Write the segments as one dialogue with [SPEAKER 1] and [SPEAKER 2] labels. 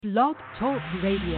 [SPEAKER 1] Blog Talk Radio.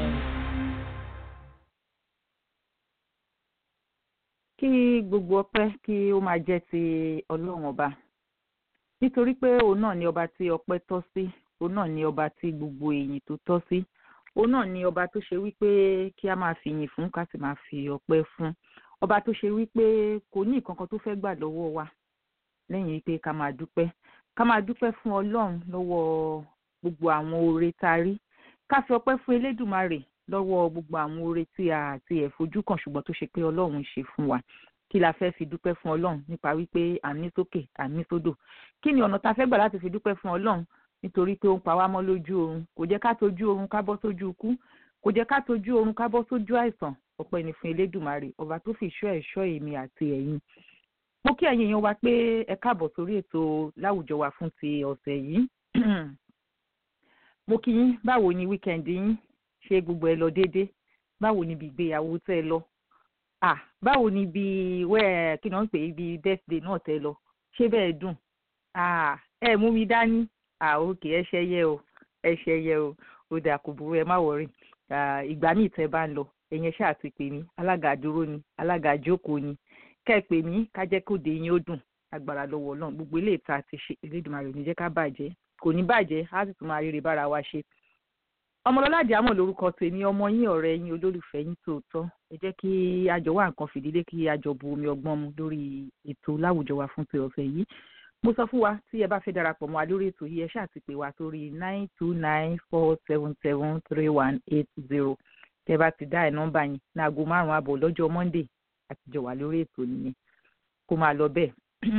[SPEAKER 2] kí gbogbo ọpẹ́ kí ó máa jẹ́ ti Ọlọ́run ọba nítorí pé òun náà ni ọba tí ọpẹ́ tọ́ sí òun náà ni ọba tí gbogbo èyìn tó tọ́ sí òun náà ni ọba tó ṣe wípé kí a máa fi yìn fún ká sì máa fi ọpẹ́ fún ọba tó ṣe wípé kò ní nǹkan kan tó fẹ́ gbà lọ́wọ́ wa lẹ́yìn wípé ká máa dúpẹ́ ká máa dúpẹ́ fún Ọlọ́run lọ́wọ́ gbogbo àwọn oore tá a rí ká fi ọpẹ́ fún Elédùmarè lọ́wọ́ gbogbo àwọn oore tí a àti ẹ̀ fojú kàn ṣùgbọ́n tó ṣe pé Ọlọ́run ń ṣe fún wa kí la fẹ́ fi dúpẹ́ fún Ọlọ́run nípa wípé à ń mí sókè à ń mí sódò kí ni ọ̀nà tá a fẹ́ gbà láti fi dúpẹ́ fún Ọlọ́run nítorí pé ó ń pa wá mọ́ lójú oorun kò jẹ́ ká tójú oorun ká bọ́ sójú ikú kò jẹ́ ká tójú oorun ká bọ́ sójú àìsàn ọpẹ́ ni fún Elédùmarè ọba tó fi ìṣọ́ ẹ̀ṣọ́ èmi àti ẹ̀yin mo kí ẹ̀yin èèyàn wa pé ẹ káàbọ̀ sórí ètò láwùjọ wa fún ti ọ̀sẹ̀ yìí mo kí yín báwo ni wíkẹ́ndì yín ṣé gbogbo ẹ lọ déédéé báwo ni ibi ìgbéyàwó tẹ́ ẹ lọ ah báwo ni ibi wẹ́ẹ̀ kí ni wọ́n ń pè é ibi birthday náà tẹ́ ẹ lọ ṣé bẹ́ẹ̀ dùn ah ẹ mú mi dání ah òkè ẹ ṣẹyẹ o ẹ ṣẹyẹ o ó dà kò burú ẹ má wọrí ìgbà míì tẹ́ bá ń lọ ẹ̀yin ṣáà ti pè mí alága dúró ni alága jókòó ni kẹ́ ẹ pè mí ká jẹ́ kó dé yín ó dùn agbára lọ́wọ́ Ọlọ́run gbogbo ilé ìta ti ṣe Elédùmarè ò ní jẹ́ ká bàjẹ́ kò ní bàjẹ́ á sì tún máa ríre bára wa ṣe ọmọlọ́lá àjàmọ̀ lórúkọ tèmi ọmọ yín ọ̀rẹ́ yín olólùfẹ́ yín tòótọ́ ẹ jẹ́ kí àjọ wá nǹkan fìdílé kí àjọ bu omi ọgbọ́n mu lórí ètò láwùjọ wa fún ti ọ̀sẹ̀ yìí mo sọ fún wa tí ẹ bá fẹ́ darapọ̀ mọ́ wa lórí ètò yìí ẹ ṣáà ti pè wá sórí nine two nine four seven seven three one eight zero tẹ bá ti dá ẹ nọ́mbà yín ní aago márùn-ún àbọ̀ lọ́jọ́ monday àtijọ́ wà lórí ètò nìyẹn kó máa lọ bẹ́ẹ̀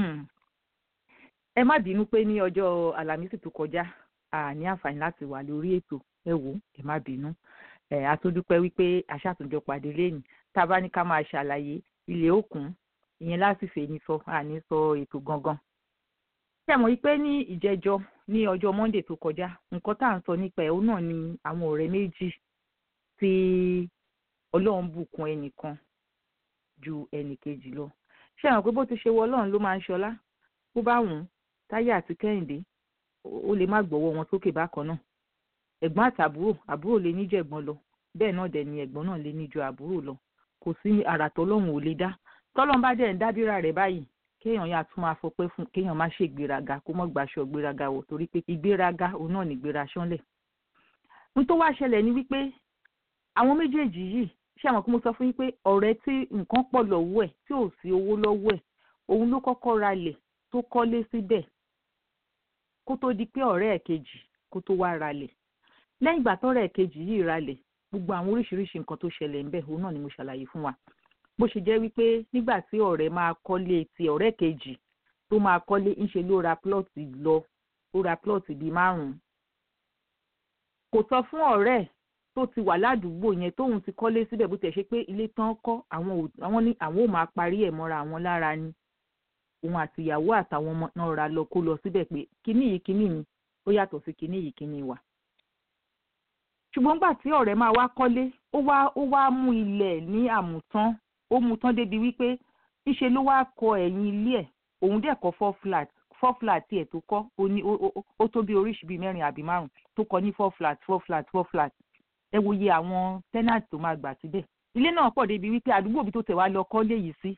[SPEAKER 2] ẹ má bínú pé ní ọjọ́ àlàmísì tó kọjá a ní àǹfààní láti wà lórí ètò ẹ wò ẹ má bínú ẹ àtúndúpẹ́ wípé àṣàtúnjọ pàdé lẹ́yìn tá a bá ní ká máa ṣàlàyé ilé òkun ìyẹn láti fèyí sọ àní sọ ètò gangan. ṣé ẹ mọ̀ wípé ní ìjẹjọ ní ọjọ́ monday tó kọjá nǹkan tá à ń sọ nípa ẹ̀ òun náà ni àwọn ọ̀rẹ́ méjì tí ọlọ́run bùkún ẹnìkan ju ẹnìkejì lọ. ṣé ẹ mọ̀ pé bó ti ṣe wọ ọlọ́run ló máa ń ṣọlá bó bá wùn ún táyé àti kẹ́hìndé ó lè má gbọ́wọ́ wọn sókè bákan náà ẹ̀gbọ́n àtàbúrò àbúrò lè níjọ ẹ̀gbọ́n lọ bẹ́ẹ̀ náà dẹ̀ ni ẹ̀gbọ́n náà lè níjọ àbúrò lọ kò sí àrà tọ́lọ́hún ò lè dá tọ́lọ́hún bá dẹ̀ ń dábìrà rẹ̀ báyìí kéèyàn yà tún máa fọpẹ́ fún kéèyàn má ṣe ìgbéraga kó mọ́ gbàṣọ ìgbéraga wọ̀ torí pé ìgbéraga òun náà ní ìgbéra ṣánlẹ̀. n tó wá ṣẹlẹ̀ ni wípé àwọn méjèèjì yìí ṣé àwọn kí mo sọ fún yín pé ọ̀rẹ́ tí nǹkan pọ̀ lọ́wọ́ ẹ̀ tí ò sí owó lọ́wọ́ ẹ̀ òun ló kọ́kọ́ ralẹ̀ tó kọ́lé síbẹ̀ kó tó di pé ọ̀rẹ́ ẹ̀ kejì kó tó wá ralẹ̀ lẹ́yìn ìgbà tọ́rẹ́ ẹ̀ kejì yìí ralẹ̀ gbogbo àwọn oríṣiríṣi nǹkan tó ṣẹlẹ̀ ń bẹ̀ òun náà ni mo ṣàlàyé fún wa bó ṣe jẹ́ wípé nígbà tí ọ̀rẹ́ máa kọ́lé ti ọ̀rẹ́ kejì tó máa kọ́lé ńṣe ló ra plọ́ọ̀tì lọ ó ra plọ́ọ̀tì bíi márùn-ún kò sọ fún ọ̀rẹ́ tó ti wà ládùúgbò yẹn tóun ti kọ́lé síbẹ̀ bó tẹ̀ ṣe pé ilé tán kọ́ àwọn ní àwọn ò máa parí ẹ̀ mọ́ra àwọn lára ni òun àti ìyàwó àtàwọn ọmọ náà ra lọ kó lọ síbẹ̀ pé kíní yìí kíní mi ó yàtọ̀ sí kíní yìí kíní wa. ṣùgbọ́n gbà tí ọ̀rẹ́ máa wá kọ́lé ó wá ó wá mú ilẹ̀ ní àmùtán ó mú tán débi wípé ńṣe ló wá kọ ẹ̀yìn ilé ẹ̀ òun dẹ̀ kọ́ four flat four flat tiẹ̀ tó kọ́ ó ní ó tó bí oríṣi bíi mẹ́rin àbí márùn tó kọ́ ní four flat four flat four flat ẹ wo iye àwọn tenant tó máa gbà síbẹ̀ ilé náà pọ̀ débi wípé àdúgbò bí tó tẹ̀ wá lọ kọ́lé yìí sí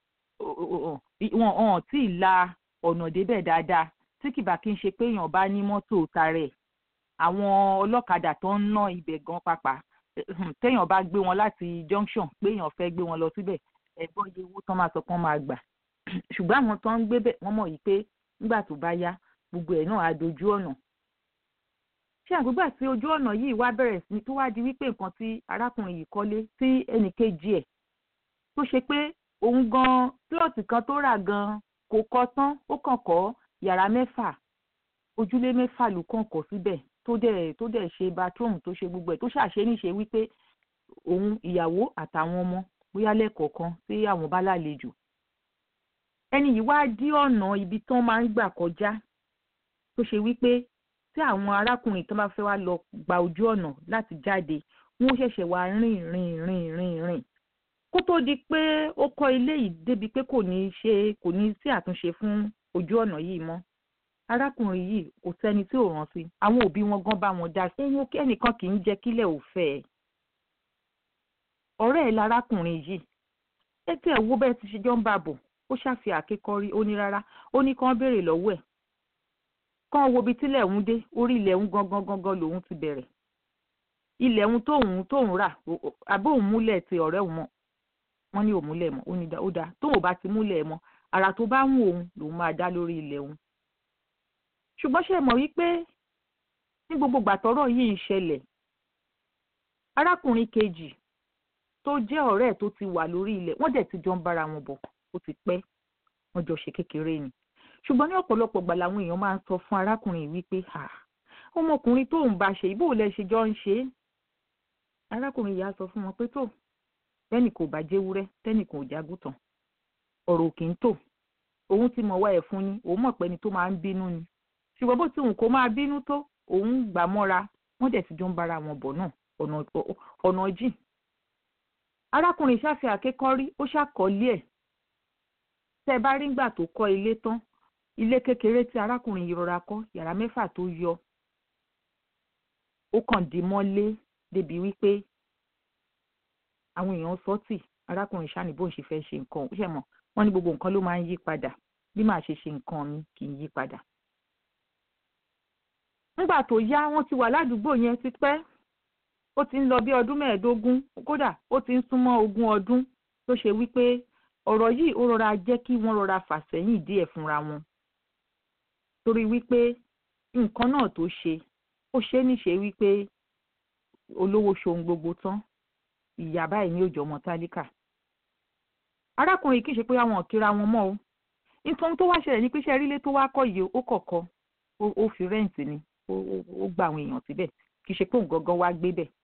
[SPEAKER 2] wọn hàn tí ì la ọ̀nà débẹ̀ dáadáa tí kìbà kí n ṣe pé èèyàn bá ní mọ́tò tarẹ̀ àwọn ọlọ́kadà tó ń ná ibẹ̀ gan pàpà téèyàn bá gbé wọn láti junction pé èèyàn fẹ́ gbé wọn lọ síbẹ̀ ẹ̀gbọ́n iye owó tán máa sọ pé wọ́n máa gbà ṣùgbọ́n àwọn tó ń gbé bẹ̀ wọ́n mọ̀ yìí pé nígbà tó bá yá gbogbo ẹ̀ náà á dojú ọ̀nà ṣé àgbégbà tí ojú ọ̀nà yìí wá bẹ̀rẹ̀ sí tó wá di wípé nǹkan tí arákùnrin yìí kọ́lé tí ẹnìkejì ẹ̀ tó ṣe pé òun gan plọ̀tì kan tó rà gan kò kọ́ tán ó kàn kọ́ yàrá mẹ́fà ojúlé mẹ́fà ló kàn kọ́ síbẹ̀ tó dẹ̀ tó dẹ̀ ṣe bathroom tó ṣe gbogbo ẹ̀ tó ṣàṣe níṣe wípé òun ìyàwó àtàwọn ọmọ bóyá lẹ́ẹ̀kọ̀ọ̀kan tí àwọn bá lálejò ẹni yìí wá dí ọ̀nà ibi tán máa ń gbà kọjá tó ṣe wípé tí àwọn arákùnrin tó bá fẹ́ wá lọ gba ojú ọ̀nà láti jáde wọ́n ṣẹ̀ṣẹ̀ wá rìn rìn rìn rìn rìn kó tó di pé ó kọ́ ilé yìí débi pé kò ní ṣe kò ní sí àtúnṣe fún ojú ọ̀nà yìí mọ́ arákùnrin yìí kò sẹ́ni tí ò rántí àwọn òbí wọn gan bá wọn dá sí ẹ̀yìn ẹnìkan kì í jẹ́ kílẹ̀ ò fẹ́ ẹ̀ ọ̀rẹ́ ẹ̀ lárákùnrin yìí ẹ tẹ́ ẹ̀ wo bẹ́ẹ̀ ti ṣe jọ ń bà bọ̀ ó ṣàfi àkékọ́rí ó ní rárá ó ní kán béèrè lọ́wọ́ ẹ̀ kán wo ibi tílẹ̀ ń dé orí ilẹ̀ ń gangan gangan lòun ti bẹ̀rẹ̀ ilẹ̀ ń tóun tóun rà àbí òun múlẹ̀ ti ọ̀rẹ́ òun mọ́ wọ́n ní òmúlẹ̀ mọ́ ó ní ó dáa tóun bá ti múlẹ̀ mọ́ àrà tó bá ń wò òun lòun máa dá lórí ilẹ̀ òun ṣùgbọ́n ṣe mọ̀ wípé ní gbogbo gbàtọ́rọ̀ yìí ń ṣẹlẹ̀ arákùnrin kejì tó jẹ́ ọ̀rẹ́ ẹ̀ tó ti wà lórí ilẹ̀ wọ́n dẹ̀ ti jọ ń bára wọn bọ̀ ó ti pẹ́ wọ́n jọ ṣe kékeré ni ṣùgbọ́n ní ọ̀pọ̀lọpọ̀ gbà làwọn èèyàn máa ń sọ fún arákùnrin yìí wípé ọmọkùnrin tó ń bá ṣe ìbò lẹ ṣe jọ ń ṣe é arákùnrin yìí á sọ fún wọn pé tó tẹ́nì kò bá jẹ́wúrẹ́ tẹ́nì kò jágùtàn ọ̀rọ̀ kì í tò òun ti mọ̀ wá ẹ̀ fún ni òun mọ̀ pé ẹni tó máa ń bínú ni ṣùgbọ́n bó ti wù kó máa bínú tó òun gbà mọ́ra wọ́n dẹ̀ ti jọ ń bára wọn bọ̀ náà ọ̀nà jìn arákùnrin ṣàfi àkékọ́rí ó ṣàkọlé ẹ̀ tẹ́ ẹ bá rí ngbà tó kọ́ ilé tán ilé kékeré tí arákùnrin yìí rọra kọ́ yàrá mẹ́fà tó yọ ó kàn dì mọ́lé débi wípé àwọn èèyàn sọ́tì arákùnrin ṣáni bó ń ṣe fẹ́ ṣe nǹkan ó ṣe mọ̀ wọ́n ní gbogbo nǹkan ló máa ń yí padà bí màá ṣe ṣe nǹkan mi kì í yí padà. nígbà tó yá wọ́n ti wà ládùúgbò yẹn ti pẹ́ ó ti ń lọ bí ọdún mẹ́ẹ̀ẹ́dógún kódà ó ti ń súnmọ́ ogún ọdún tó ṣe wípé ọ̀rọ̀ yìí ó rọra jẹ́ kí wọ́n rọra fà sẹ́yìn díẹ̀ fúnra wọn torí wípé nǹkan náà tó ṣe ó ṣe é níṣe wípé olówó ṣohun gbogbo tán ìyá báyìí ní òjò ọmọ tálíkà arákùnrin kì í ṣe pé àwọn kíra wọn mọ́ o nítorí tó wá ṣẹlẹ̀ ní pé ṣe rílé tó wá kọ́ yìí ó kọ̀kọ́ ó fi rẹ́ǹtì ni ó gba àwọn èèyàn síbẹ̀ kì í ṣe pé òun gangan wá gbé bẹ̀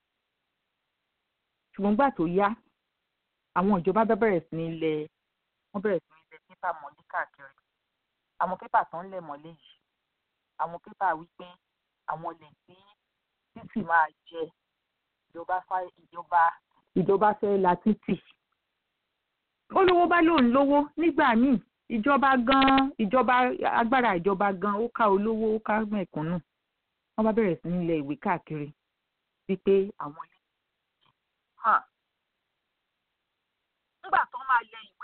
[SPEAKER 2] ṣùgbọ́n gbà tó yá àwọn ìjọba bẹ̀rẹ̀ sí ní lẹ̀ wọ́n bẹ̀rẹ̀ sí ní lẹ̀ pépà mọ́lé káàkiri àwọn pépà tó ń lẹ̀ mọ́lé yìí àwọn pépà wípé àwọn lè tí títì máa jẹ ìjọba ìjọba ìjọba fẹ́ la títì olówó bá lóun lówó nígbà míì ìjọba gan ìjọba agbára ìjọba gan ó ká olówó ó ká mẹ̀kúnnù wọ́n bá bẹ̀rẹ̀ sí ní lẹ̀ ìwé káàkiri wípé àwọn ilé hàn nígbà tó máa lẹ̀ ìwé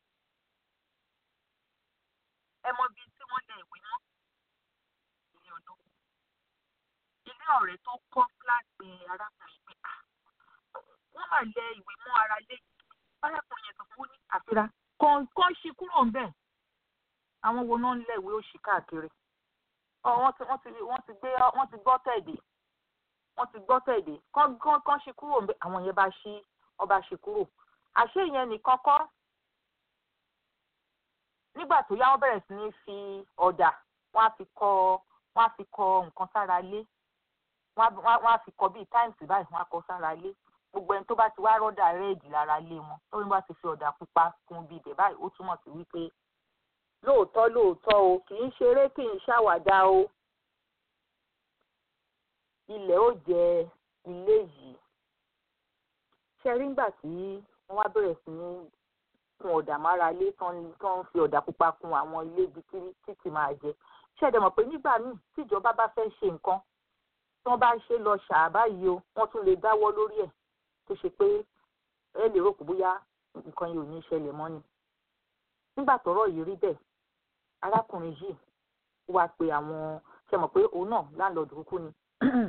[SPEAKER 2] ẹ mọ bíi tí wọ́n lẹ̀ ìwé mọ́ ilé olówó ilé ọ̀rẹ́ tó kọ́ fúláàtì arákùnrin pé wọ́n máa lẹ̀ ìwé mọ́ ara lé arákùnrin yẹn tó fún ní àfira kàn ṣí kúrò ń bẹ̀ àwọn wo náà ń lẹ̀ ìwé òṣì káàkiri wọ́n ti wọ́n ti wọ́n ti gbé wọ́n ti gbọ́ tẹ̀dé wọ́n ti gbọ́ tẹ̀dé kán kán kán ṣí kúrò ńbẹ̀ àwọn yẹn bá ṣí ọba ṣí kúrò àṣé ìyẹn nìkan kọ́ nígbà tó yá wọ́n bẹ̀rẹ̀ sí ní fi ọ̀dà wọ́n á fi kọ wọ́n á fi kọ nǹkan sára lé wọ́n á fi kọ bíi táìmùsì báyìí wọ́n á kọ sára lé gbogbo ẹni tó bá ti wá rọ́dà rẹ́ẹ̀dì lára lé wọn tó ní bá ti fi ọ̀dà pupa kún bíi ibẹ̀ báyìí ó túmọ̀ sí wípé lóòótọ́ lóòótọ́ o kì í ṣeré kì í ṣàwàdà o ilẹ̀ ó jẹ ilé yìí ṣe rí ngbà tí wọ́n wá bẹ̀rẹ̀ sí ní kun ọ̀dà mára lé tán ń fi ọ̀dà pupa kun àwọn ilé ibi títì máa jẹ ṣẹ̀dẹ̀ mọ̀ pé nígbà míì tíjọba bá fẹ́ ṣe nǹkan tí wọ́n bá ṣe lọ ṣàbá yìí o wọ́n tún lè dáwọ́ lórí ẹ̀ tó ṣe pé ẹ lè rò pé bóyá nǹkan yìí ò ní ṣẹlẹ̀ mọ́ ni nígbà tọ́rọ̀ yìí rí bẹ́ẹ̀ arákùnrin yìí wá pe àwọn ṣe mọ̀ pé òun náà landlord kúkú ni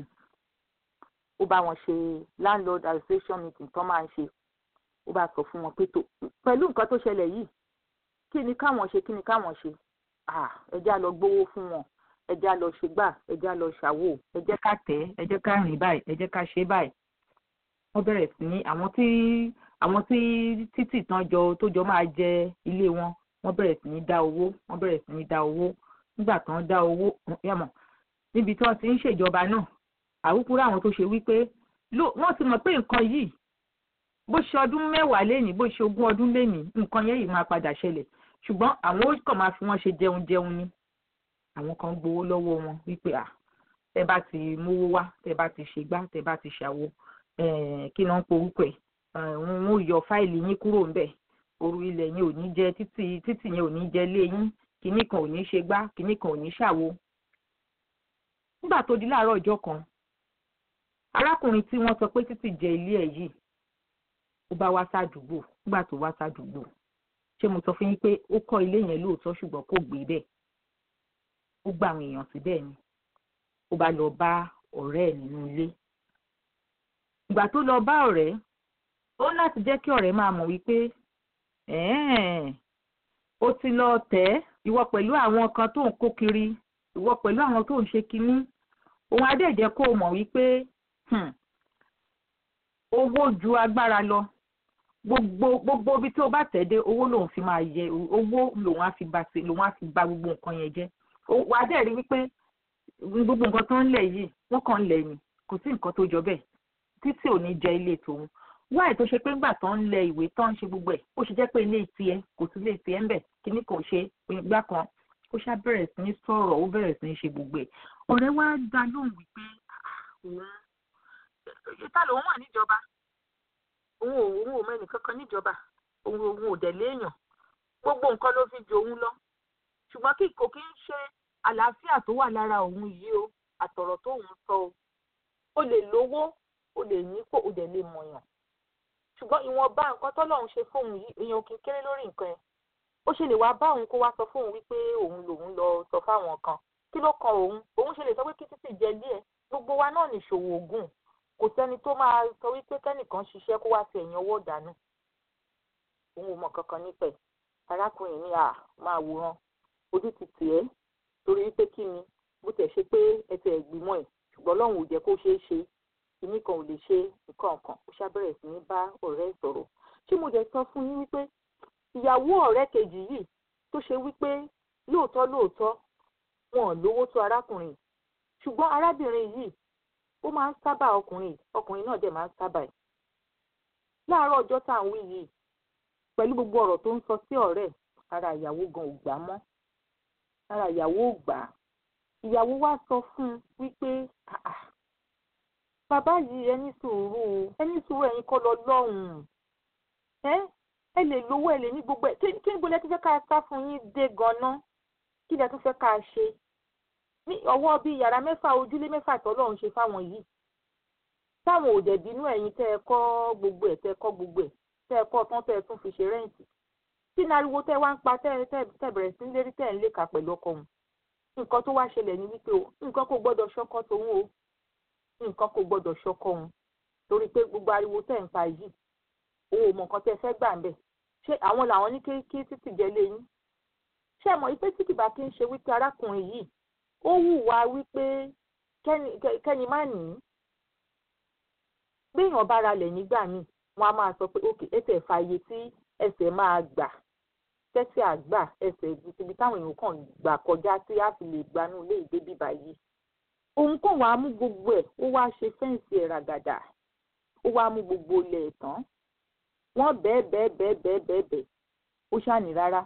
[SPEAKER 2] ó bá wọn ṣe landlord association meeting tó máa ń ṣe ó bá sọ fún wọn pé tó pẹ̀lú nǹkan tó ṣẹlẹ̀ yìí kí ni káwọn ṣe kí ni káwọn ṣe ẹ já lọ gbowó fún wọn ẹ já lọ ṣe gbà ẹ já lọ ṣàwò ẹ jẹ́ ká tẹ̀ ẹ jẹ́ ká rìn báyìí ẹ jẹ́ ká ṣe báyìí wọ́n bẹ̀rẹ̀ sí ní àwọn tí àwọn tí títì tán jọ tó jọ máa jẹ ilé wọn wọ́n bẹ̀rẹ̀ sí ní dá owó wọ́n bẹ̀rẹ̀ sí ní dá owó nígbà tán dá owó yàmọ̀ níbi tí wọ́n ti ń ṣèjọba náà àwùkúrò àwọn tó ṣe wípé wọ́n ti mọ̀ pé nǹkan yìí bó ṣe ọdún mẹ́wàá lénìí bó ṣe ogún ọdún lénìí nǹkan yẹn yìí máa padà ṣẹlẹ̀ ṣùgbọ́n àwọn ó kàn máa fi wọ́n ṣe jẹun jẹun ni àwọn kan gbowó lọ́wọ́ wọn wípé à tẹ bá ti mówó wá tẹ bá ti ṣègbà tẹ bá ti ṣàwo kí náà ń porúkọ ẹ̀ wọn ó yọ fáìlì yín kúrò ńbẹ̀ oru ilẹ̀ yín ò ní jẹ títì títì yẹn ò ní jẹ lé yín kinní kan ò ní ṣe gbá kinní kan ò ní ṣàwo nígbà tó di láàárọ̀ ọjọ́ kan arákùnrin tí wọ́n sọ pé títì jẹ ilé ẹ̀ yìí ó bá wá sádùúgbò nígbà tó wá sádùúgbò ṣé mo sọ fún yín pé ó kọ́ ilé yẹn lóòótọ́ ṣùgbọ́n kò gbé bẹ́ẹ̀ ó gba àwọn èèyàn síbẹ̀ ni ó bá lọ bá ọ̀rẹ́ ẹ̀ nínú ilé ìgbà tó lọ bá ọ̀rẹ́ ó láti jẹ́ kí ọ̀rẹ́ máa mọ̀ wípé ó ti lọ tẹ̀ ìwọ pẹ̀lú àwọn kan tó ń kó kiri ìwọ pẹ̀lú àwọn tó ń ṣe kinní òun adẹ́jẹ́ kó o mọ̀ wípé owó ju agbára lọ gbogbo gbogbo ibi tí o bá tẹ̀ dé owó lòun fi máa yẹ owó lòun á fi ba ṣe lòun á fi ba gbogbo nǹkan yẹn jẹ́ wàá dẹ̀ rí wípé gbogbo nǹkan tó ń lẹ̀ yìí wọ́n kàn ń lẹ̀ ni kò sí nǹkan tó jọ bẹ́ẹ̀ títí ò ní jẹ ilé tòun wáyé tó ṣe pé ńgbà tó ń lẹ ìwé tó ń ṣe gbogbo ẹ̀ ó ṣe jẹ́ pé ilé tiẹ̀ kò sí ilé tiẹ̀ ńbẹ̀ kíní kò ṣe ìgbà kan ó ṣá bẹ̀rẹ̀ sí ní sọ̀rọ̀ ó bẹ̀rẹ̀ sí ní ṣe gbogbo ẹ̀ ọ̀rẹ́ wa dá lóhùn wípé òun ìta lòun wà níjọba òun ò òun ò mẹ́ni kankan níjọba òun òun ò dẹ̀ léèyàn gbogbo nǹkan ló fi ju òun lọ ṣùgbọ́n kí kò kí ń ṣe àlàáfíà tó wà lára òun yìí o àtọ̀rọ̀ tó òun sọ o ó lè lówó ó lè nípò ó dẹ̀ lè mọ̀yàn ṣùgbọ́n ìwọ̀nba nǹkan tọ́lọ́run ṣe fóun yìí èèyàn kì í kéré lórí nǹkan yẹn ó ṣe lè wá bá òun kó wá sọ fóun wípé òun lòun lọ sọ fáwọn kan kí ló kan òun òun ṣe lè sọ pé kí títì jẹ díẹ̀ gbogbo wa náà nìṣòwò ògùn kò sẹ́ni tó máa sọ wípé kẹ́nìkan ṣiṣẹ́ kó wá fi ẹ̀yìn ọwọ́ dànù òun ò mọ̀ kankan nípẹ̀ arákùnrin ní à máa wòran ojú ti tì ẹ́ torí wípé kí ni bó tẹ̀ ṣe pé ẹsẹ̀ ìgbìmọ̀ ẹ̀ ṣùgbọ́n Ọlọ́run ò jẹ́ kó ṣeé ṣe kìíní kan ò lè ṣe nǹkan kan ó ṣàbẹ̀rẹ̀ sí ní bá ọ̀rẹ́ sọ̀rọ̀ ṣé mo dẹ̀ sọ fún yín wípé ìyàwó ọ̀rẹ́ kejì yìí tó ṣe wípé lóòótọ́ lóòótọ́ wọn ò lówó tó arákùnrin ṣùgbọ́n arábìnrin yìí ó máa ń sábà ọkùnrin ọkùnrin náà dẹ̀ máa ń sábà ẹ̀ láàárọ̀ ọjọ́ tá à ń wí yìí pẹ̀lú gbogbo ọ̀rọ̀ tó ń sọ sí ọ̀rẹ́ ara ìyàwó gan ò gbà mọ́ ara ìyàwó ò gbà ìyàwó wá sọ fún un wípé bàbá yìí ẹ ní sùúrù ẹ ní sùúrù ẹ̀yin kọ́ lọ lọ́hùn-ún ẹ ẹ lè lówó ẹ lè ní gbogbo ẹ kí kí níbo lẹ ti fẹ́ ká sá fún yín dé ganan kí lẹ tún fẹ́ ká ṣe ní ọwọ́ bíi yàrá mẹ́fà ojúlé mẹ́fà tọ́lọ́run ṣe fáwọn yìí táwọn ò dẹ̀ bínú ẹ̀yin tẹ́ ẹ kọ́ gbogbo ẹ̀ tẹ́ ẹ kọ́ gbogbo ẹ̀ tẹ́ ẹ kọ́ tán tẹ́ ẹ tún fi ṣe rẹ́ǹtì tí nariwo tẹ́ wá ń pa tẹ́ tẹ́ bẹ̀rẹ̀ sí lérí tẹ́ ẹ ń léka pẹ̀lú ọkọ òun nǹkan tó wá ṣẹlẹ̀ ní wípé o nǹkan kò gbọ́dọ̀ ṣọkọ tòun o nǹkan kò gbọ́dọ̀ ṣọkọ òun torí pé gbogbo ariwo tẹ́ ń pa yìí òun ò mọ nǹkan tẹ́ fẹ́ gbà ń bẹ̀ ṣé àwọn làwọn ní kí títì jẹ léyìn ṣé ẹ mọ̀ wípé títì bá kí ń ṣe wípé arákùnrin yìí ó hùwà wípé kẹ́ni má nì í gbéyàn bá ra lẹ̀ nígbà míì wọ́n á máa sọ pé òkè ẹsẹ̀ fààyè tí ẹsẹ̀ máa gbà tẹ́sí àgbà ẹsẹ̀ ibi táwọn èèyàn kàn gbà kọjá tí a fi lè gbanú ilé ìgbé bíbá yìí òun kàn wá mú gbogbo ẹ̀ ó wá ṣe fẹ́ǹsì ẹ̀ ràgàdà ó wá mú gbogbo ilẹ̀ ẹ̀ tán wọ́n bẹ́ẹ̀ bẹ́ẹ̀ bẹ́ẹ̀ bẹ́ẹ̀ bẹ́ẹ̀ bẹ́ẹ̀ ó ṣàní rárá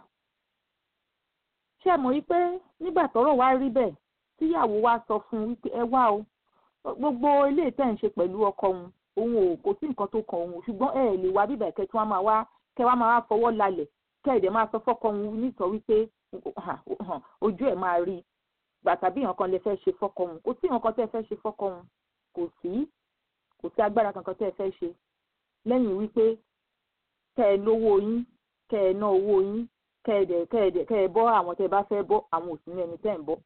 [SPEAKER 2] ṣé ẹ mọ̀ wípé nígbà tọ́rọ̀ wá rí bẹ́ẹ̀ tíyàwó wa sọ fún un wípé ẹ wá o gbogbo ilé tẹ̀ ń ṣe pẹ̀lú ọkọ òun òun ò kò sí nǹkan tó kan òun ṣùgbọ́n ẹ lè wá bíbẹ̀ kẹ́ tí wọ́n máa wá kẹ́ wá máa wá fọwọ́ lálẹ̀ kẹ́ ẹ̀dẹ̀ máa sọ fọ́kọ òun nítọ́ wípé ojú ẹ̀ máa rí gbàtà bí nǹkan lè fẹ́ ṣe fọ́kọ òun kò sí nǹkan tẹ́ fẹ́ ṣe fọ́kọ òun kò sí kò sí agbára kankan tẹ́ fẹ́ ṣe lẹ́yìn wípé kẹ́ ẹ lówó yín kẹ́ ẹ ná owó yín kẹ́ ẹ dẹ̀ kẹ́ ẹ dẹ̀ kẹ́ ẹ bọ́ àwọn tẹ́ bá fẹ́ bọ́ àwọn òsì ní ẹni tẹ́ ń bọ́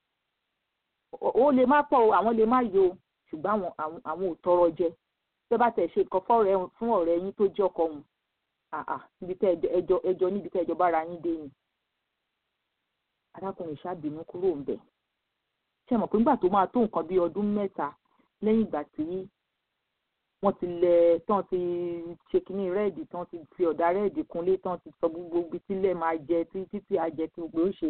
[SPEAKER 2] ó lè má pọ̀ àwọn lè má yọ ṣùgbọ́n àwọn ò tọrọ jẹ tẹ́ bá tẹ̀ ṣe nǹkan fọ́ọ̀rẹ́ fún ọ̀rẹ́ yín tó jẹ́ ọkọ òun àà níbi tẹ́ ẹjọ́ ẹjọ́ níbi tẹ́ ẹjọ́ bára yín dé ni arákùnrin ṣàbínú kúrò ń bẹ̀ ṣe mọ̀ pé nígbà tó máa tó nǹkan bíi ọdún mẹ́ta lẹ́yìn ìgbà tí wọ́n ti lẹ̀ tán ti ṣe kínní rẹ́ẹ̀dì tán ti fi ọ̀dà rẹ́ẹ̀dì kúnlé tán ti sọ gbogbo ibi tílẹ̀ máa jẹ tí títí àjẹ tí gbogbo ó ṣe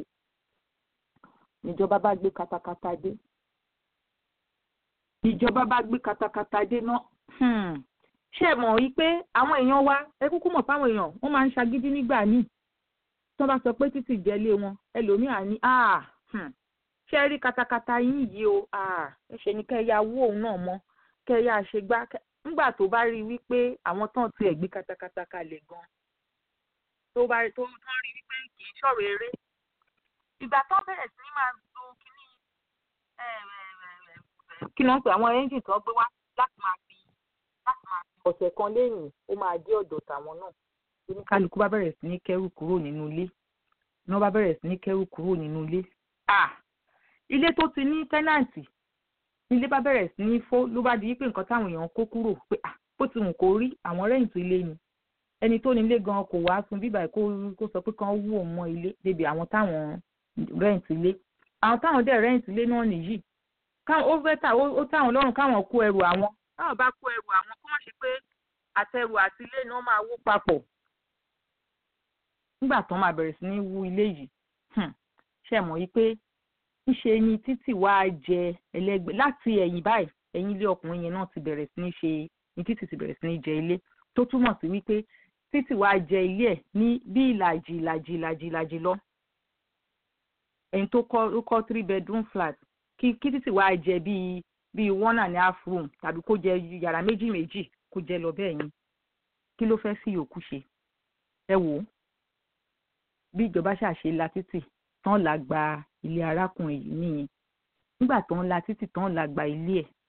[SPEAKER 2] níjọba bá gbé katakata dé ìjọba bá gbé katakata dé náà ṣe mọ̀ wípé àwọn èèyàn wa ẹ kúkú mọ̀ fáwọn èèyàn wọ́n máa ń ṣagídí nígbà míì tí wọ́n bá sọ pé títì jẹ́lé wọn ẹlòmíà ní ṣe rí katakata yín yìí o ẹ ṣe ni kẹ́ ẹ ya wó òun náà mọ́ kẹ́ ẹ yá ṣe gbá nígbà tó bá rí wípé àwọn tán tiẹ̀ gbé katakata kalẹ̀ gan tó bá tó tán rí wípé kì í ṣọ̀rọ̀ eré ìgbà tó bẹ̀rẹ̀ sí ní máa lo kíní kí ló ń pè àwọn ẹ́ńjìn tó gbé wá láti máa fi láti máa fi ọ̀sẹ̀ kan lẹ́yìn ó máa dé ọ̀dọ̀ tàwọn náà oníkálukú bá bẹ̀rẹ̀ sí ní kẹ́rù kúrò nínú ilé ní wọ́n bá bẹ̀rẹ̀ sí ní kẹ́rù kúrò nínú ilé ah ilé tó ti ní tẹ́nàǹtì ilé bá bẹ̀rẹ̀ sí ní fó ló bá di pé nǹkan táwọn èèyàn kó kúrò pé ah bó ti wù kó rí àwọn rẹ́ǹtì ilé ni ẹni tó nílé gan kò wá sun bíbà kó kó sọ pé kán wú òun mọ́ ilé débi àwọn táwọn rẹ́ǹtì ilé àwọn táwọn dẹ̀ rẹ́ǹtì ilé náà nìyí káwọn ó fẹ́ tà ó táwọn lọ́rùn káwọn kó ẹrù àwọn táwọn bá kó ẹrù àwọn kó má ṣe pé àtẹrù àti ilé náà máa wó papọ̀ nígbà tán máa bẹ̀rẹ̀ sí ní wú ilé yìí ṣe mọ̀ yìí pé ńṣe ni títì wá jẹ ẹlẹ́gbẹ́ láti ẹ̀yìn báyìí ẹ̀yìn ilé ọkùnrin yẹn náà ti bẹ̀rẹ̀ sí ní ṣe ní títì ti bẹ̀rẹ̀ sí ní jẹ ilé tó túmọ̀ sí wípé títì wá jẹ ilé ẹ̀ ní bí ìlàjì ìlàjì ìlàjì ìlàjì lọ ẹni tó kọ́ ó kọ́ three bedroom flat kí kí títì wá jẹ bíi bíi one and a half room tàbí kó jẹ yàrá méjì méjì kó jẹ lọ bẹ́ẹ̀ yẹn kí ló fẹ́ fi yòókù ṣe ẹ wò ó bí ìjọba ṣàṣe la títì tán là gba ilé arákùnrin yìí nìyẹn nígbà tó ń la títì tán là gba ilé ẹ̀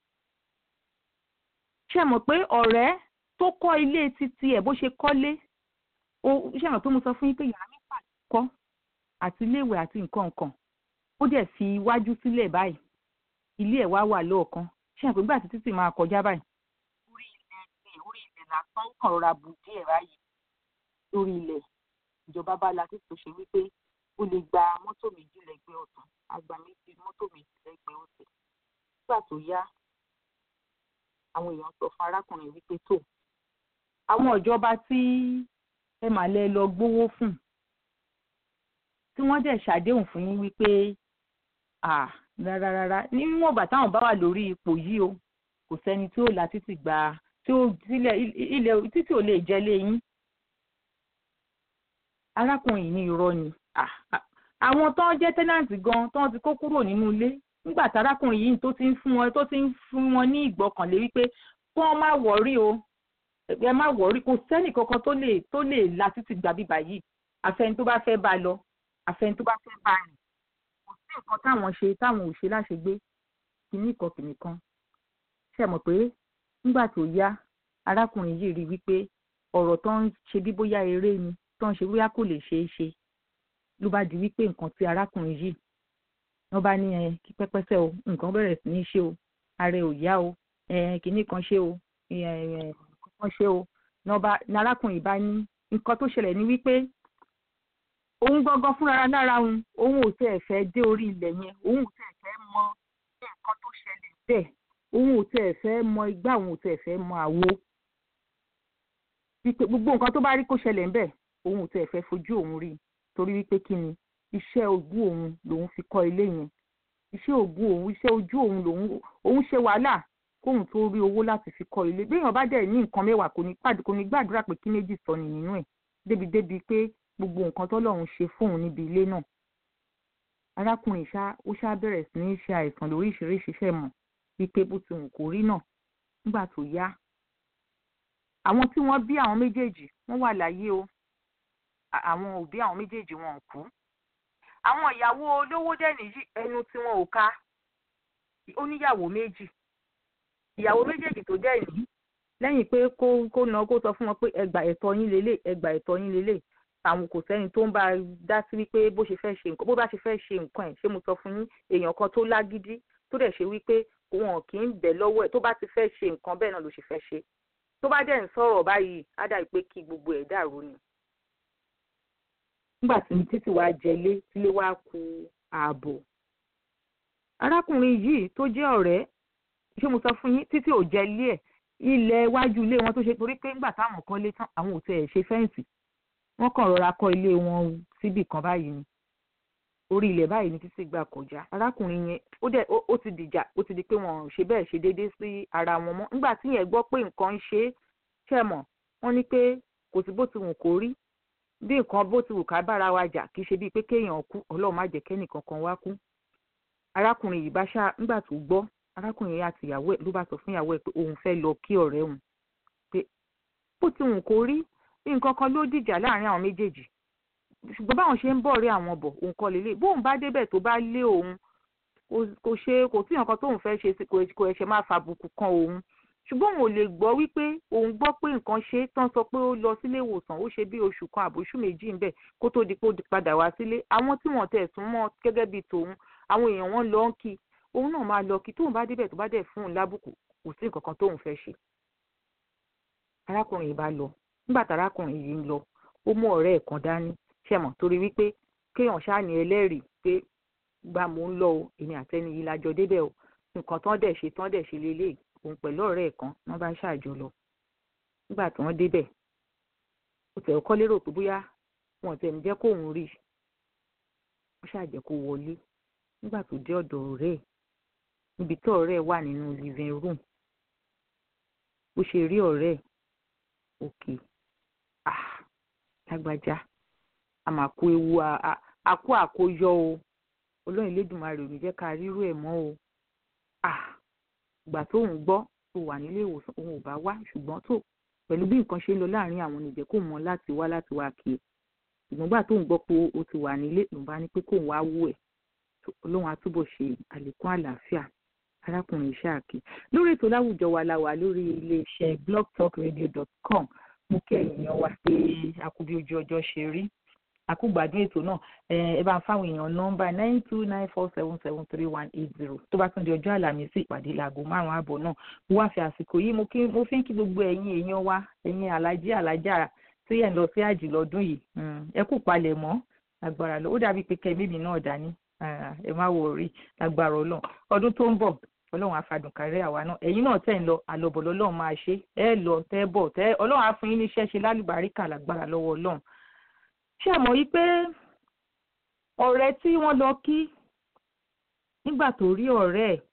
[SPEAKER 2] ṣe mọ̀ pé ọ̀rẹ́ tó kọ́ ilé títí ẹ̀ bó ṣe kọ́lé ó ṣe mọ̀ pé mo sọ fún yín pé yàrá mẹ́fà ló kọ́ àti iléèwé àti nǹkan nǹkan ó dẹ̀ fi iwájú sílẹ̀ báyìí ilé ẹ̀ wá wà lọ́ọ̀kan ṣe mọ̀ pé nígbà tí títì máa kọjá báyìí orí ilẹ̀ ilẹ̀ orí ilẹ̀ lásán ó kàn rọra bù díẹ̀ báyìí lórí ilẹ̀ ìjọba bá la títì tó ṣe wípé ó lè gba mọ́tò méjì lẹ́gbẹ̀ẹ́ ọ̀tún àgbà méjì mọ́tò méjì lẹ́gbẹ̀ẹ́ òsì nígbà tó yá àwọn èèyàn sọ fún arákùnrin wípé tó àwọn ìjọba tí ẹ mà lẹ lọ gbowó fún tí wọ́n dẹ̀ ṣàdéhùn fún yín wípé à rárá rárá níwọ̀n ìgbà táwọn bá wà lórí ipò yìí o kò sẹ́ni tí ó la títì gba tí ó sílẹ̀ ilẹ̀ títì ò lè jẹ́ lé yín arákùnrin yìí ní irọ́ ni àwọn tó ń jẹ́ tẹ́nàǹtì gan tó ń ti kó kúrò nínú ilé nígbà tárákùnrin yìí tó ti ń fún wọn tó ti ń fún wọn ní ìgbọ́kànlé wípé kí wọ́n má wọ̀rí o ẹ má wọ̀rí kò sẹ́nì kankan tó lè tó lè la títì gbà bíbà yìí àfẹni tó bá fẹ́ bá lọ àfẹni tó bá fẹ́ bá rìn kò sí nǹkan táwọn ṣe táwọn ò ṣe láṣegbé kìíní kan kìíní kan ṣe mọ̀ pé nígbà tó yá arákùnrin yìí rí wípé ọ̀rọ̀ tó ń ṣe bí bóyá eré ni tó ń ṣe bóyá kò lè ṣeé ṣe ló bá di wípé nǹkan tí arákùnrin yìí wọ́n bá ní ẹ kí pẹ́pẹ́sẹ́ o nǹkan bẹ̀rẹ̀ sí ní ṣe o ààrẹ ò yá o kìíní kan ṣe o kan ṣe o ní arákùnrin bá ní nǹkan tó ṣẹlẹ̀ ní wípé òun gangan fúnra lára òun òun ò tẹ̀ fẹ́ dé orí ilẹ̀ yẹn òun ò tẹ̀ fẹ́ mọ nǹkan tó ṣẹlẹ̀ bẹ́ẹ̀ òun ò tẹ̀ fẹ́ mọ igbá òun ò tẹ̀ fẹ́ mọ àwo gbogbo nǹkan tó bá rí kó ṣẹlẹ̀ ń bẹ̀ òun ò tẹ̀ fẹ́ fojú òun rí torí wípé kí ni iṣẹ́ ogún òun lòun fi kọ́ ilé yẹn iṣẹ́ ogún òun iṣẹ́ ojú òun lòun òun ṣe wàhálà kóun tó rí owó láti fi kọ́ ilé béèyàn bá dẹ̀ ní nǹkan mẹ́wàá kò ní pàdé kò ní gbàdúrà pé kí méjì sọ ní nínú ẹ̀ débi débi pé gbogbo nǹkan tọ́lọ́run ṣe fóun níbi ilé náà arákùnrin ṣá ó ṣá bẹ̀rẹ̀ sí ní ṣe àìsàn lóríṣiríṣi fẹ́ mọ̀ wípé bó ti wù kó rí náà nígbà tó yá àwọn tí wọ́n bí àwọn méjèèjì wọ́n wà láyé o àwọn òbí àwọn méjèèjì wọn ò kú àwọn ìyàwó olówó dẹ̀ nìyí ẹnu tí wọn ò ká ó níyàwó méjì ìyàwó méjèèjì tó dẹ̀ ní lẹ́yìn pé kó kó ná kó sọ fún wọn pé ẹgbà ẹ̀tọ́ yín lélẹ̀ ẹgbà ẹ̀tọ́ yín lélẹ̀ àwọn kò sẹ́ni tó ń bá dá sí wípé bó ṣe fẹ́ ṣe nǹkan bó bá ṣe fẹ́ ṣe nǹkan ẹ̀ ṣé mo sọ fún yín èèyàn kan tó lágídí tó dẹ̀ ṣe wípé wọn kì í bẹ̀ lọ́wọ́ ẹ̀ tó bá ti fẹ́ ṣe nǹkan bẹ́ẹ̀ náà ló ṣe fẹ́ ṣe tó bá dẹ̀ ń sọ̀rọ̀ báyìí á dà pé kí gbogbo ẹ̀ dàrú ni nígbà tí títí wàá jẹlé tílé wàá ku ààbò arákùnrin yìí tó jẹ́ ọ̀rẹ́ ṣé mo sọ fún yín títí ò jẹlé ẹ̀ ilẹ̀ iwájú ilé wọn tó ṣe torí pé nígbà táwọn kọ́ lé tán àwọn ò tẹ̀ ṣe fẹ́ǹsì wọ́n kàn rọra kọ́ ilé wọn síbì kan báyìí ni orí ilẹ̀ báyìí ni títí gbà kọjá arákùnrin yẹn ó dẹ̀ ó ti dìjà ó ti di pé wọn ò ṣe bẹ́ẹ̀ ṣe déédéé sí ara wọn mọ́ nígbà tí yẹn gbọ́ pé nǹkan ń ṣe é ṣẹ̀ mọ̀ wọ́n ní pé kò sí bó ti wù kó rí bí nǹkan bó ti wù ká bára wa jà kì í ṣe bíi pé kéèyàn kú ọlọ́run má jẹ́ kẹ́nìkan kan wá kú arákùnrin yìí bá ṣá nígbà tó gbọ́ arákùnrin yìí àti ìyàwó ẹ̀ ló bá sọ fún ìyàwó ẹ̀ pé òun fẹ́ lọ kí ọ̀rẹ́ òun pé bó ti wù kó rí nǹkan kan ló dìjà láàrin àwọn méjèèjì ṣùgbọ́n báwọn ṣe ń bọ̀ rí àwọn bọ̀ òun kọ́ lélẹ̀ bóun bá débẹ̀ tó bá lé òun kò ṣe kò sí nǹkan tóun fẹ́ ṣe kò ẹ̀ṣẹ̀ máa fàbùkù kan òun ṣùgbọ́n òun ò lè gbọ́ wípé òun gbọ́ pé nǹkan ṣe tán sọ pé ó lọ sílé ìwòsàn ó ṣe bí oṣù kan àbóṣù méjì ńbẹ̀ kó tó di pé ó padà wá sílé àwọn tí wọ́n tẹ̀ sún mọ́ gẹ́gẹ́ bíi tòun àwọn èèyàn wọn lọ ń kí òun náà máa lọ kí tóun bá débẹ̀ tó bá dẹ̀ fún un lábùkù kò sí nǹkan kan tóun fẹ́ ṣe. arákùnrin yìí bá lọ nígbà tí arákùnrin yìí ń lọ ó mú ọ̀rẹ́ ẹ̀ kan dání ṣẹ̀mọ̀ torí wípé kéèyàn ṣáà ní ẹlẹ́rìí pé gba mò ń lọ o èmi àtẹni yìí lájọ débẹ̀ o nǹkan tán dẹ̀ ṣe tán dẹ̀ ṣe lélẹ̀ òun pẹ̀lú ọ̀rẹ́ ẹ̀ kan wọ́n bá ṣàjọ lọ nígbà tí wọ́n débẹ̀ ó tẹ̀ ọkọ́ lérò pé bóyá wọn tẹ̀ ń jẹ́ kóun rí wọ́n ṣàjẹ́ kó wọlé nígbà tó dé ọ̀dọ̀ ọ̀rẹ́ ẹ̀ níbi tí ọ̀rẹ́ ẹ̀ wà nínú living room bó ṣe rí ọ̀rẹ́ ẹ̀ òkè ah lágbájá a máa kó ewu àkó àkóyọ o olóyìn lẹ́dùnmarè ò ní jẹ́ ká rírú ẹ̀ mọ́ o ah ìgbà tóun gbọ́ tó wà nílé ìwòsàn òun ò bá wá ṣùgbọ́n tó pẹ̀lú bí nǹkan ṣe ń lọ láàrin àwọn oníjẹ́ kó mọ láti wá láti wá kí ẹ ṣùgbọ́n gbà tóun gbọ́ pé ó ti wà nílé ló bá ní pé kóun wá wú ẹ̀ olóhùn àtúbọ̀ ṣe àlékún àlàáfíà arákùnrin ṣáàkì lórí ètò láwùjọ wa la wà lórí iléeṣẹ́ blogtalkradio.com mú kí ẹ̀yin wá pé àkúbí ojú ọjọ́ ṣe rí àkúgbàdún ètò náà ẹ bá ń fáwọn èèyàn nọ́mbà nine two nine four seven seven three one eight zero tó bá tún di ọjọ́ àlàmísì ìpàdé láago márùn-ún ààbọ̀ náà mo wá fi àsìkò yìí mo fi ń kí gbogbo ẹ̀yin èèyàn wa ẹ̀yin alájí alájà tí ẹ̀ ń lọ sí àjì lọ́dún yìí ẹ kú palẹ̀ mọ́ agbára lọ ó dàbí pé kẹ́ mímì náà dání ẹ má wò rí agbára ọlọ́run ọdún tó ń bọ̀ ọlọ́run afadùn kárẹ́ àwa náà ẹ̀yin náà tẹ̀ ń lọ àlọ́bọ̀ lọ́lọ́run máa ṣe ẹ lọ tẹ́ bọ̀ tẹ́ ọlọ́run á fún yín níṣẹ́ ṣe lálùbáríkà lágbára lọ́wọ́ ọlọ́run ṣé àmọ́ yí pé ọ̀rẹ́ tí wọ́n lọ kí nígbà tó rí ọ̀rẹ́ ẹ̀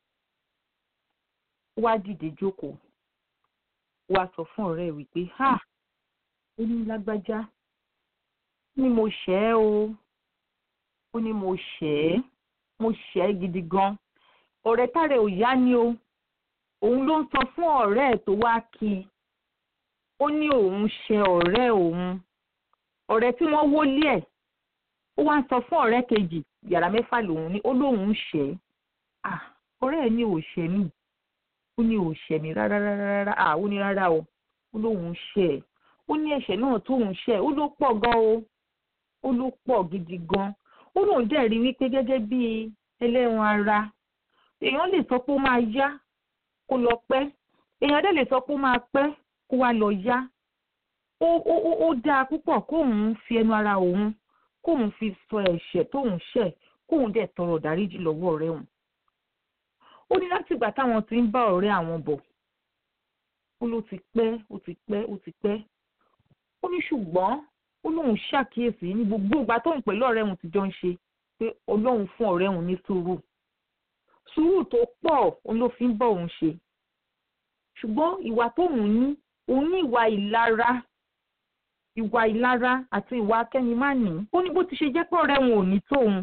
[SPEAKER 2] wá dìde jókòó wá sọ fún ọ̀rẹ́ ẹ̀ wípé ha ó ní lágbájá ní mo ṣẹ̀ ẹ́ o ó ní mo ṣẹ̀ ẹ́ mo ṣẹ̀ ẹ́ gidi gan ọ̀rẹ́ tààrẹ ò yá ni o òun ló ń sọ fún ọ̀rẹ́ ẹ̀ tó wá kí i ó ní òun ṣẹ̀ ọ̀rẹ́ òun ọ̀rẹ́ tí wọ́n wólé ẹ̀ ó wá ń sọ fún ọ̀rẹ́ kejì yàrá mẹ́fà lòun ní ó lóun ṣẹ̀ ẹ́ ọ̀rẹ́ ẹ̀ ní ò ṣẹ̀ mí ó ní ò ṣẹ̀ mí rárá rárá rárá à ó ní rárá o ó lóun ṣẹ̀ ẹ́ ó ní ẹ̀ṣẹ̀ náà tóun ṣẹ̀ ó ló pọ̀ gan o ó ló pọ̀ gidi gan ó lóun dẹ̀ rí wípé gẹ́gẹ́ bí ẹlẹ́ran ara èèyàn lè sọ pé ó máa yá kó lọ pẹ́ èèyàn dẹ̀ lè sọ pé ó máa pẹ́ kó wá lọ yá ó ó ó dáa púpọ̀ kóun fi ẹnu ara òun kóun fi sọ ẹ̀ṣẹ̀ tóun ṣẹ̀ kóun dẹ̀ tọrọ dáríjì lọ́wọ́ ọ̀rẹ́ òun. ó ní láti ìgbà táwọn ti ń bá ọ̀rẹ́ àwọn bọ̀ ó ló ti pẹ́ ó ti pẹ́ ó ti pẹ́ ó ní ṣùgbọ́n ó lóun ṣàkíyèsí ní gbogbo ìgbà tóun pẹ̀lú ọ̀rẹ́ òun ti jọ ń ṣe pé ọlọ́run fún ọ̀rẹ́ òun ní sùúrù sùúrù tó pọ̀ òun ló fi ń bọ̀ òun ṣe ṣùgbọ́n ìwà tóun ní òun ní ìwà ìlara ìwà ìlara àti ìwà akẹ́yìnmáàní ó ní bó ti ṣe jẹ́ pé ọ̀rẹ́ wọn ò ní tóun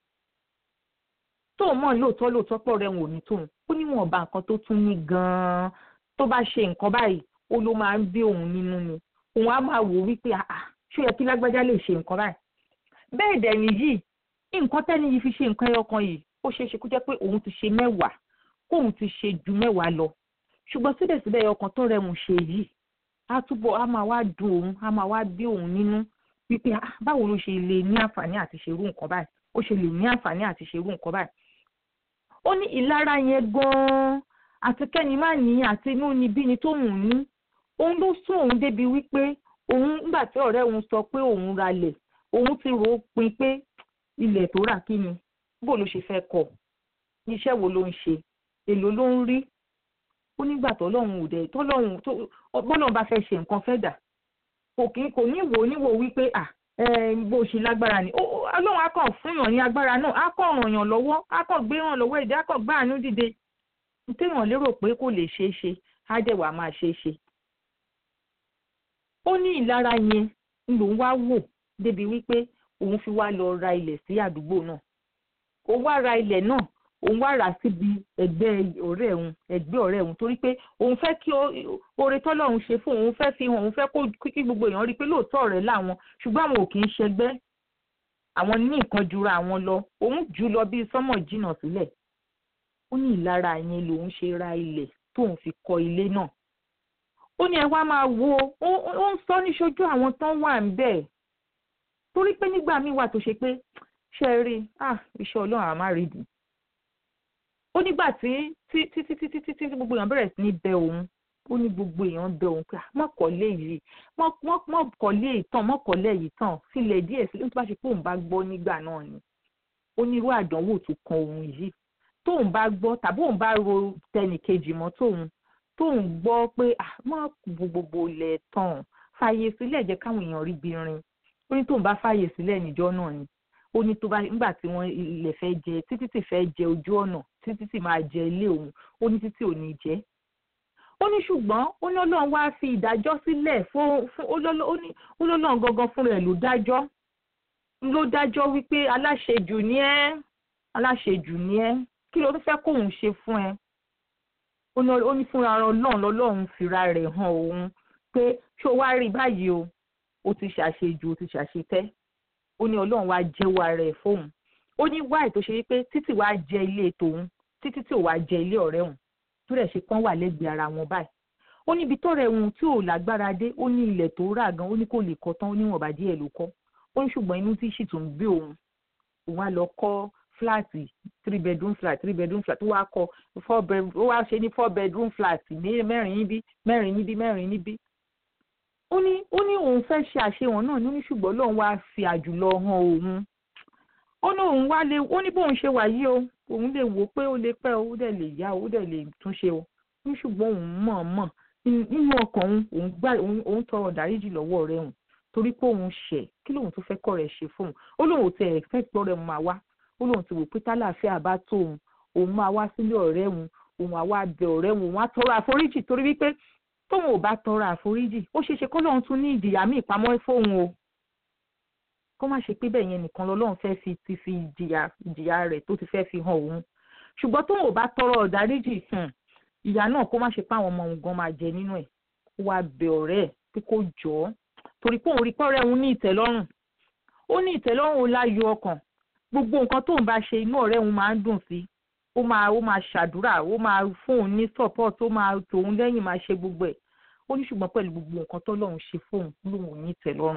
[SPEAKER 2] tóun mọ̀ lóòótọ́ lóòótọ́ pé ọ̀rẹ́ wọn ò ní tóun ó ní wọn ọba nǹkan tó tún ní gan-an tó bá ṣe nǹkan báyìí ó ló máa ń bí òun nínú ni òun á máa wò wípé àà ṣó yẹ kí lágbájá lè ṣe nǹkan báyìí bẹ́ẹ̀ dẹ̀ nìyí nǹkan tẹ́ni yìí fi ṣe nǹkan ẹyọ kan yìí ó ṣeé ṣe kó jẹ́ pé òun ti ṣe mẹ́wàá kóun ti ṣe ju mẹ́wàá lọ ṣùgbọ́n síbẹ̀síbẹ̀ ẹyọ kan tó rẹ̀mù ṣe yìí á túbọ̀ á máa wá dùn òun á máa wá bí òun nínú wípé báwo ló ṣe lè ní àǹfààní àti ṣerú nǹkan báyìí ó ṣe lè ní àǹfààní àti ṣerú nǹkan báyìí. ó ní ìlara yẹn gan-an àti kẹ́ni má ní àti inú ni bí ni tó mú un ní òun ló sún òun débi wípé òun nígbà tí ọ̀rẹ́ òun sọ pé òun ralẹ̀ òun ti rò ó pin pé ilẹ̀ tó rà kí ni bó ló ṣe fẹ́ kọ̀ iṣẹ́ wo ló ń ṣe èlò ló ń rí ó nígbà tọ́lọ́run ò dẹ̀ tọ́lọ́run tó bọ́lọ́run bá fẹ́ ṣe nǹkan fẹ́ dà kò kí kò ní wò níwò wípé à bó ṣe lágbára ni ọlọ́run á kàn fún yàn ní agbára náà á kàn ràn yàn lọ́wọ́ á kàn gbé ràn lọ́wọ́ ìdí á kàn gbá àánú dìde téèyàn lérò pé kò lè ṣeé ṣe á dẹ̀ wá máa ṣeé ṣe. ó ní ìlara yẹn lòun wá wò débi wípé òun fi wá lọ ra ilẹ̀ sí àdúgbò náà òun wá ra ilẹ̀ náà òun wá rà síbi ẹgbẹ́ ọ̀rẹ́ òun ẹgbẹ́ ọ̀rẹ́ òun torí pé òun fẹ́ kí oore tọ́lọ́run ṣe fún òun fẹ́ fi hàn òun fẹ́ kó kí gbogbo èèyàn rí i pé lóòótọ́ ọ̀rẹ́ làwọn ṣùgbọ́n àwọn ò kì í ṣẹgbẹ́ àwọn ní nǹkan jura àwọn lọ òun jù lọ bí sọ́mọ̀ jìnnà sílẹ̀ ó ní ìlara yẹn lòun ṣe ra ilẹ̀ tóun fi kọ́ ilé náà ó ní ẹ wá máa wo ó ń sọ níṣojú àwọn tán wà ń bẹ̀ torí pé nígbà míì wà tó ṣe pé ṣe é rí ah iṣẹ́ ọlọ́run àmà rí dùn ó nígbà tí tí tí tí tí tí tí gbogbo èèyàn bẹ̀rẹ̀ sí ní bẹ òun ó ní gbogbo èèyàn bẹ òun pé mọ́kànlé yìí mọ́kànlé ìtàn mọ́kànlé yìí tàn sílẹ̀ díẹ̀ sílẹ̀ tó bá ṣe pé òun bá gbọ́ nígbà náà ni ó ní irú àdánwò tó kan òun yìí tóun bá gbọ́ tàbí òun bá ro tẹnìkejì mọ́ tóun tóun gbọ́ pé mọ́ gbogbo ilẹ̀ tàn fàyè sílẹ̀ jẹ́ káwọn èèyàn rí bí rin ó ní tóun bá fàyè sílẹ̀ níjọ́ náà ni ó ní tó bá nígbà tí wọ́n ilẹ̀ fẹ́ jẹ títí tí fẹ́ jẹ ojú ọ̀nà títí tí máa jẹ ilé òun ó ní títí ò ní jẹ́ ó ní ṣùgbọ́n ó ní ọlọ́run wá fi ìdájọ́ sílẹ̀ fún ó lọ́lọ́run gangan fúnra ẹ̀ ló dájọ́ ló dájọ́ wípé aláṣejù ni ẹ́ aláṣejù ni ẹ́ kí ló fẹ́ kóun ṣe fún ẹ ó ní fúnra ọlọ́run lọ́lọ́run fìra rẹ̀ hàn òun pé ṣé o wá rí báyìí o ó ti ṣàṣejù ó ti ṣàṣetẹ́ ó ní ọlọ́run wá jẹ́wọ́ ara ẹ̀ fóun ó ní wáì tó ṣe wípé títí wàá jẹ ilé tòun títí tí ò wá jẹ ilé ọ̀rẹ́ òun tó rẹ̀ ṣe kán wà lẹ́gbẹ̀ẹ́ ara wọn báyìí ó ní ibi tọ́rẹ̀ òun tí ò lágbára dé ó ní ilẹ̀ tó rà gan ó ní kò lè kọ́ tán ó ní wọ̀nba díẹ̀ ló kọ́ ó ní ṣùgbọ́n inú tí sì tún gbé òun òun á lọ kọ́ fúláàtì three bedroom flat three bedroom flat ó wá kọ́ four bedroom ó wá ṣe ní four bedroom flat mẹ́rin níbí mẹ́rin níbí mẹ́rin níbí ó ní ó ní òun fẹ́ ṣe àṣehàn náà ní ṣùgbọ́n lóun wá fi àjùlọ hàn òun ó ní òun wá lè ó ní bóun ṣe wà yìí o òun lè wò pé ó lè pẹ́ o ó dẹ̀ lè yá o ó dẹ̀ lè túnṣe o ní ṣùgbọ́n òun mọ̀ mọ̀ nínú ọkàn òun òun gbà òun tọrọ dáríjì lọ́wọ́ rẹ̀ òun torí pé òun ṣẹ̀ kí lóun tó fẹ́ kọ́ rẹ̀ ṣe fóun ó lóun tẹ ẹ̀ fẹ́ gbọ́ rẹ̀ máa wá ó lóun ti wò pé tálàáfíà bá tó òun òun máa wá sílé ọ̀rẹ́ òun òun àwa bẹ ọ̀rẹ́ òun òun á tọrọ àforíjì torí wípé tóun ò bá tọrọ àforíjì ó ṣeé ṣe kó lóun tún ní ìjìyà míì pamọ́ fóun o kó má ṣe pé bẹ́ẹ̀ yẹn nìkan lọ́lọ́run fẹ́ fi ti fi ìjìyà ìjìyà rẹ̀ tó ti fẹ́ fi hàn òun ṣùgbọ́n tóun ò bá tọrọ ọ̀dáríjì ìyá náà kó má ṣe pé àwọn ọmọ òun gan máa jẹ nínú ẹ̀ kó wá bẹ ọ̀rẹ́ ẹ̀ pé kó jọ ọ́ torí pé òun rí pọ́ọ́rẹ́ òun ní ìtẹ́lọ́rùn ó ní ìtẹ́lọ́rùn ó láyọ̀ ọkàn gbogbo nǹkan tóun bá ṣe inú ọ̀rẹ́ òun máa ń dùn sí ó máa ó máa ṣàdúrà ó máa fún òun ní support ó máa tòun lẹ́yìn máa ṣe gbogbo ẹ̀ ó ní ṣùgbọ́n pẹ̀lú gbogbo nǹkan tọ́lọ́run ṣe fóun lóun ò ní ìtẹ́lọ́rùn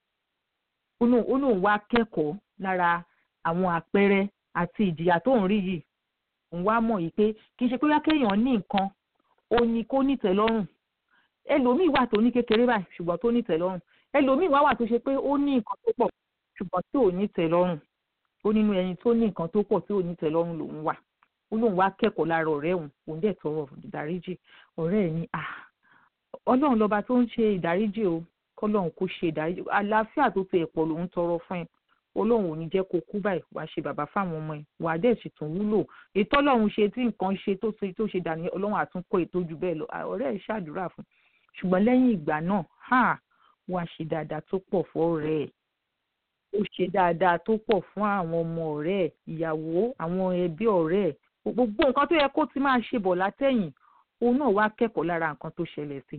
[SPEAKER 2] ó lóun wá kẹ́kọ̀ọ́ lára àwọn àpẹẹrẹ àti ìjìyà tóun rí yìí òun wá mọ̀ yìí pé kì í ṣe pé kéèyàn ní nǹkan ó ní kó nítẹ́lọ́rùn ẹlòmíì wà tó ní kékeré báyìí ṣùgbọ́n tó nítẹ́lọ́rùn ẹlòmíì wá wà tó ṣe pé ó ní nǹkan tó pọ̀ ṣùgbọ́n tí ò nítẹ́lọ́rùn ó nínú ẹni tó ní nǹkan tó pọ̀ tí ò nítẹ́lọ́rùn lòun wà ó lóun wá kẹ́kọ̀ọ́ lára ọ̀rẹ́ òun òun dẹ̀ tọrọ ìdáríjì ọ̀rẹ́ ẹ̀ ní à ọlọ́run lọ́ba tó ń ṣe ìdáríjì o kọ́lọ́run kó ṣe ìdáríjì àlàáfíà tó ti ẹ̀pọ̀ lòun tọrọ fún ẹ ọlọ́run ò ní jẹ́ kó kú báyìí wàá ṣe bàbá fáwọn ọmọ ẹ wàá dẹ̀ sì tún wúlò ètò ọlọ́run ṣe tí nǹkan ṣe tó ṣe tó ṣe dàní ọlọ́run àtúnkọ́ ètò jù bẹ́ẹ̀ lọ ọ̀rẹ́ ẹ̀ ṣàdúrà fún ṣùgbọ́n lẹ́yìn ìgbà náà ha wàá ṣe dáadáa tó pọ̀ fún ọ̀rẹ́ ẹ̀ ó ṣe dáadáa tó pọ̀ fún àwọn ọmọ ọ̀rẹ́ ẹ̀ ìyàwó àwọn ẹbí ọ̀rẹ́ ẹ̀ gbogbo nǹkan tó yẹ kó ti máa ṣe bọ̀ látẹ̀yìn òun náà wá kẹ́kọ̀ọ́ lára nǹkan tó ṣẹlẹ̀ sí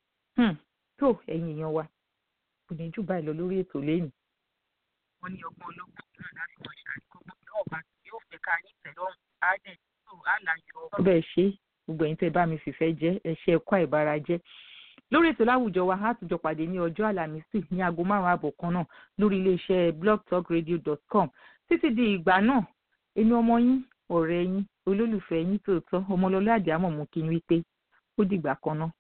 [SPEAKER 2] tó ẹ̀yin èèyàn wa kò ní jù báyìí lọ lórí ètò lẹ́yìn. wọ́n ní ọgbọ́n ológun náà láti wọ́n ṣàríkọ́gbọ́n náà bá yóò fẹ́ ká ní ìtẹ́lọ́rùn á dẹ̀ tó á láyọ̀ ọ̀rọ̀. bẹ́ẹ̀ ṣe gbogbo ẹ̀yin tẹ́ bá mi fìfẹ́ jẹ́ ẹ ṣe ẹ̀kọ́ àìbára jẹ́ lórí ètò láwùjọ wa á tùjọ pàdé ní ọjọ́ àlàmísì ní aago márùn-ún àbọ̀ kan náà lórí iléeṣẹ́ blogtalkradio.com títí di ìgbà náà èmi ọmọ yín ọ̀rẹ́ yín olólùfẹ́ yín tòótọ́ ọmọlọ́lá àdìámọ̀ mú kí n wí pé ó dìgbà kan náà.